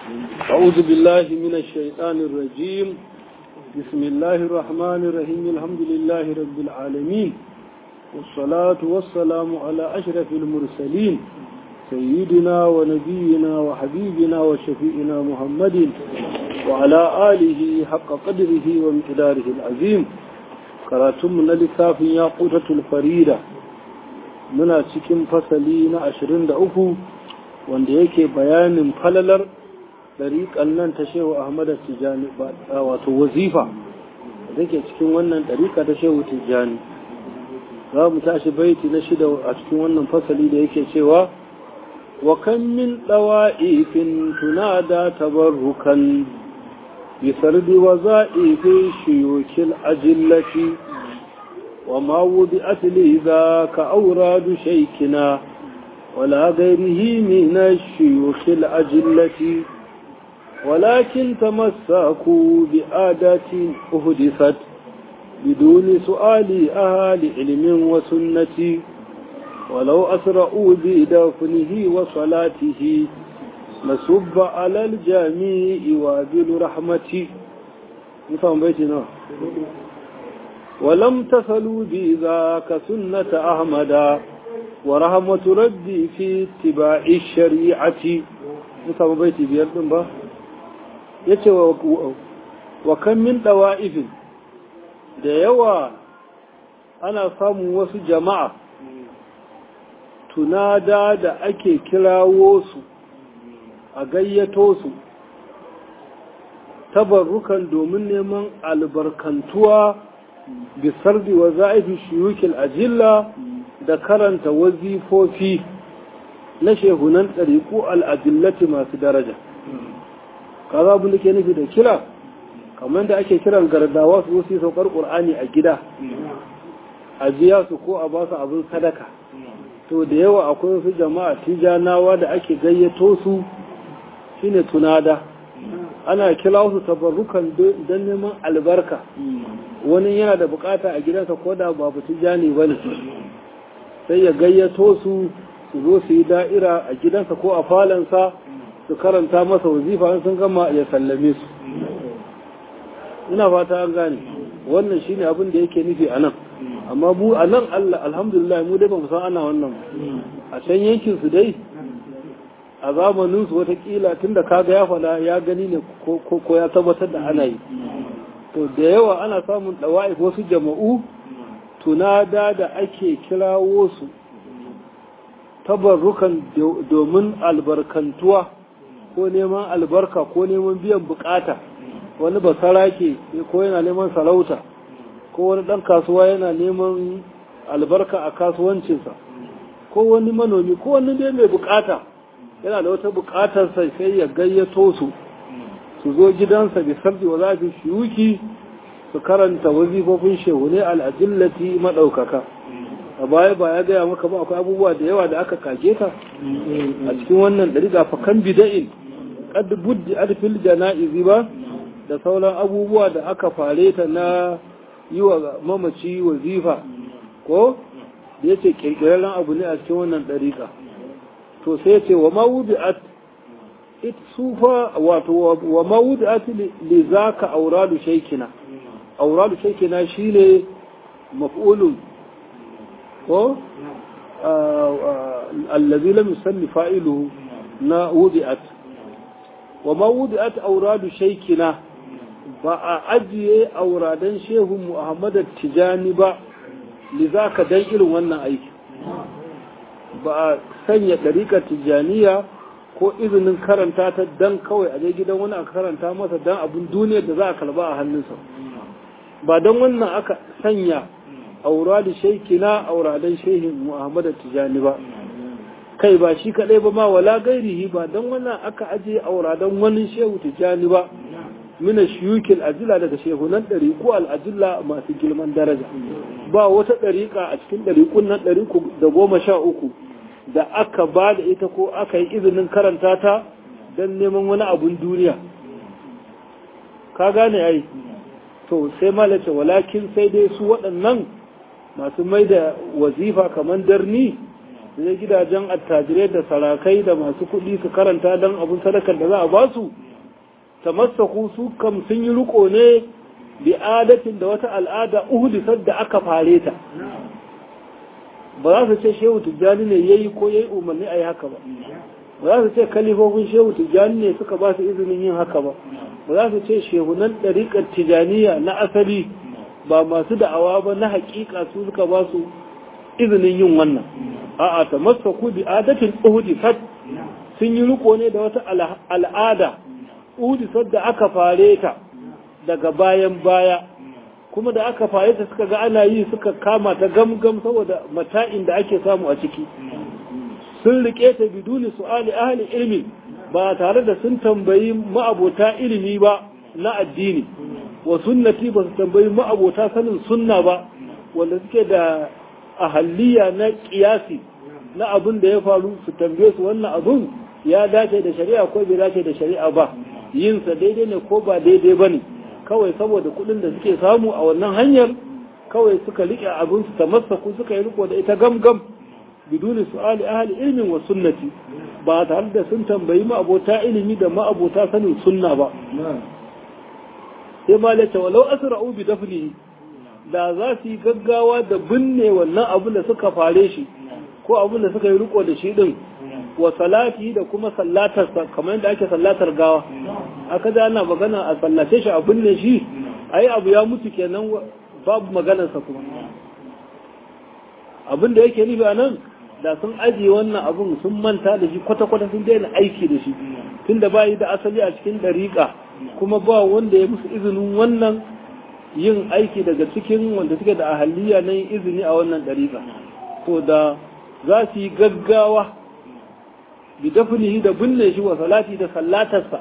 أعوذ بالله من الشيطان الرجيم بسم الله الرحمن الرحيم الحمد لله رب العالمين والصلاة والسلام على أشرف المرسلين سيدنا ونبينا وحبيبنا وشفيئنا محمد وعلى آله حق قدره ومقداره العظيم كراتم للكاف ياقوتة الفريدة muna cikin fasali na ashirin da uku wanda yake bayanin falalar ɗariƙan nan ta shehu ahmad tijjani wato wazifa da ke cikin wannan ɗariƙa ta shehu tijjani za mu tashi baiti na shida a cikin wannan fasali da yake cewa wa kan min ɗawa'ifin tunada tabarrukan bisardi wa za'ifin shiyokil ajillati وما وضعت لي ذاك أوراد شيكنا ولا غيره من الشيوخ الأجلة ولكن تمسكوا بآدات أهدثت بدون سؤال أهل علم وسنة ولو أسرعوا بدفنه وصلاته نسب على الجميع وابل رحمتي نفهم بيتنا ولم تصلوا بذاك سنة أحمد ورحمة ربي في اتباع الشريعة نسمى بيتي بيردن با yace wa kan min dawa'ifin da yawa ana samun wasu jama'a tunada da ake kirawo su a gayyato su tabarrukan domin neman albarkantuwa bisardi wa za'ifi shiyukil ajilla da karanta wazifofi na shehunan ɗariƙu al'ajillati masu daraja. Kaza abin da ke nufi da kira, kamar da ake kiran gardawa su wasu saukar ƙur'ani a gida, a biya su ko a ba su abin sadaka. To da yawa akwai wasu jama'a tijanawa da ake gayyato su shine tunada. Ana kira su tabarrukan don neman albarka. wani yana da bukata a gidansa ko da ba tijani ba ne sai ya gayyato su su zo su yi da'ira a gidansa ko a falansa su karanta masa wazifa sun gama ya sallame su ina fata an gane wannan shine abin da yake nufi a nan amma mu a nan Allah alhamdulillah mu dai ba mu san ana wannan a can yankin su dai a zamanin su watakila tunda kaga ya fada ya gani ne ko ya tabbatar da ana yi to da yawa ana samun ɗawa'if wasu jama'u tunada da ake kirawo su tabarrukan domin albarkantuwa ko neman albarka ko neman biyan bukata wani basarake ko yana neman sarauta ko wani ɗan kasuwa yana neman albarka a kasuwancinsa ko wani manomi ko wani dai mai bukata yana da wata bukatarsa sai ya gayyato su su zo gidansa bi sardi wa zafi shiyuki su karanta wazifofin shehune al'adillati maɗaukaka a baya ba ya gaya maka ba akwai abubuwa da yawa da aka kage ta a cikin wannan ɗariƙa fakan bida'in ƙad buddi alfil jana'izi ba da sauran abubuwa da aka fare ta na yi wa mamaci wazifa ko da ya ce ƙirƙirarren abu ne a cikin wannan ɗariƙa to sai ce wa ma wubi'at sufa wato wa mawudat li zaka auradu shaykina auradu shaykina shine maf'ulun ko allazi lam yusammi fa'iluhu na wudiat wa mawudat auradu shaykina ba a ajiye auradan shehu Muhammad Tijani ba li zaka dan irin wannan aiki ba a sanya dariƙar tijaniya ko izinin karanta ta dan kawai a je gidan wani aka karanta masa dan abin duniyar da za a kalba a hannunsa ba don wannan aka sanya aura da shaikina auradan shehin muhammad tijani ba kai ba shi kadai ba ma wala gairihi ba don wannan aka aje auradan wani shehu tijani ba mina shiyukil ajila daga shehunan ɗariƙu al'ajilla masu girman daraja ba wata ɗariƙa a cikin ɗariƙun nan ɗariƙu da goma sha uku da aka ba da ita ko aka yi izinin karanta ta don neman wani abun duniya ka gane ai to sai malace walakin sai dai su waɗannan masu mai da wazifa kamar darni zai gidajen attajirai da sarakai da masu kuɗi su karanta don abin sadakar da za a ba su tamassaku su kam sun yi riko ne bi adatin da wata al'ada uhdisar da aka fare ta ba za su ce shehu tijjani ne yayi ko yayi umarni a yi haka ba ba za su ce kalifofin shehu tijjani ne suka ba su izinin yin haka ba ba za su ce shehunan ɗariƙar tijjaniya na asali ba masu da'awa ba na haƙiƙa su suka ba su izinin yin wannan a'a ta masaku bi adatin uhdisat sun yi riko ne da wata al'ada uhdisat da aka fare ta daga bayan baya kuma da aka fare ta suka ga ana yi suka kama ta gamgam saboda mata'in da ake samu a ciki sun rike ta biduni su'ali ahli ilmi ba tare da sun tambayi ma'abota ilimi ba na addini wa sunnati ba su tambayi ma'abota sanin sunna ba wanda suke da ahalliya na kiyasi na abin da ya faru su tambaye su wannan abin ya dace da shari'a ko bai dace da shari'a ba yinsa daidai ne ko ba daidai ba ne kawai saboda kuɗin da suke samu a wannan hanyar kawai suka riƙe abin su tamassaku suka yi riko da ita gamgam biduni su'ali ahli ilmin wa sunnati ba tare da sun tambayi ma'abota ilimi da ma'abota sanin sunna ba sai ma lata walau asra'u bi dafnihi da za su yi gaggawa da binne wannan abin da suka fare shi ko abin da suka yi riko da shi din wa salati da kuma sallatarsa kamar yadda ake sallatar gawa aka da ana magana a sallace shi a binne shi ai abu ya mutu kenan babu maganarsa kuma abin da yake nufi a nan da sun ajiye wannan abun sun manta da shi kwata-kwata sun daina aiki da shi tunda ba yi da asali a cikin ɗariƙa kuma ba wanda ya musu izinin wannan yin aiki daga cikin wanda suke da ahaliya na yin izini a wannan ɗariƙa to da za su yi gaggawa bi dafnihi da binne shi wa salati da sallatarsa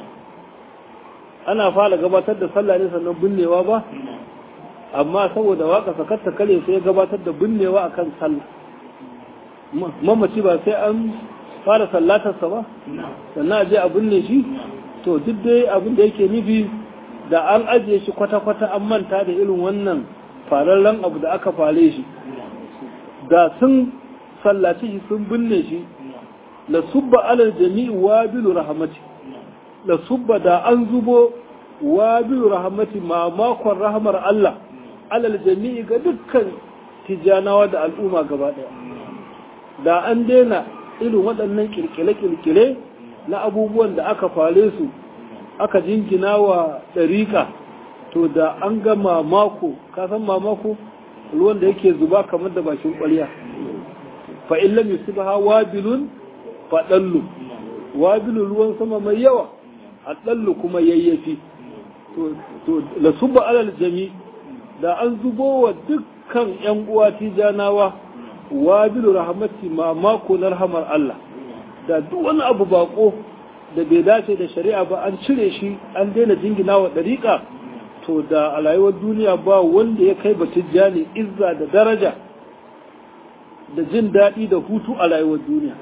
ana fara gabatar da sallah ne sannan binnewa ba amma saboda waka sakatta kare sai gabatar da binnewa akan sallah mamaci ba sai an fara sallatarsa ba sannan a je a binne shi to duk dai abin da yake nufi da an ajiye shi kwata-kwata an manta da irin wannan fararren abu da aka fare shi da sun sallaci shi sun binne shi la subba alal jami'i wabilu rahmati la subba da an zubo wabilu rahmati mamakon rahmar Allah alal jami'i ga dukkan tijanawa da al'umma gaba daya da an daina irin waɗannan kirkire-kirkire na abubuwan da aka fare su aka jingina wa ɗariƙa to da an ga mamako ka san mamako ruwan da yake zuba kamar da bakin ƙwarya fa in lam yusibha wabilun fa dallu wabilun ruwan sama mai yawa a dallu kuma yayyafi to to la subba alal jami da an zubo wa dukkan yan uwa tijanawa wabilu rahmati mamako na rahamar Allah da duk wani abu bako da bai dace da shari'a ba an cire shi an daina jingina wa ɗariƙa to da a rayuwar duniya ba wanda ya kai batijjani izza da daraja da jin daɗi da hutu a rayuwar duniya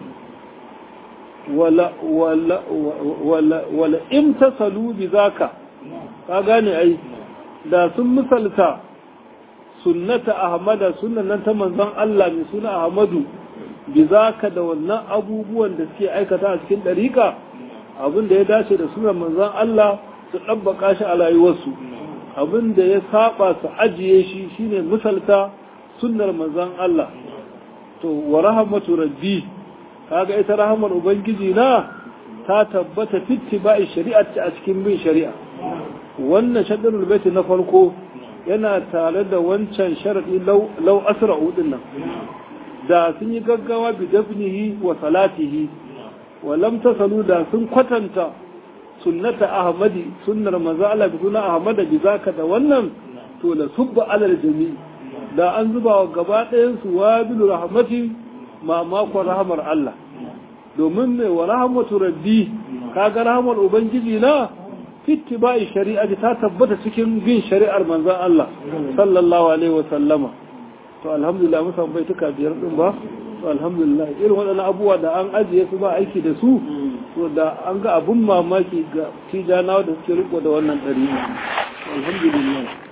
wala wala wala wala imtasalu bi zaka ka gane ai da sun misalta sunnata ahmada sunnan nan ta manzon Allah mai suna ahmadu bi zaka da wannan abubuwan da suke aikata a cikin dariƙa abin da ya dace da sunan manzon Allah su ɗabbaka shi a rayuwarsu abin da ya saba su ajiye shi shine misalta sunnar manzon Allah to wa rahmatu rabbi kaga ita rahamar ubangiji na ta tabbata fitti ba'i shari'a a cikin bin shari'a wannan shaddar baiti na farko yana tare da wancan sharadi lau asra'u din nan da sun yi gaggawa bi dafnihi wa salatihi wa lam tasalu da sun kwatanta sunnata ahmadi sunnar manzo Allah bi sunna ahmad bi zaka da wannan to la subba alal jami da an zuba wa gaba ɗayan su wabilu rahmati ma makon rahmar Allah domin mai wa rahmatu rabbi kaga rahmar ubangiji na fittiba'i shari'ati ta tabbata cikin bin shari'ar manzon Allah sallallahu alaihi wa sallama to alhamdulillah mun san bai tuka biyar din ba to alhamdulillah irin waɗannan abubuwa da an ajiye su ba aiki da su to da an ga abun mamaki ga tijanawa da suke riko da wannan ɗari alhamdulillah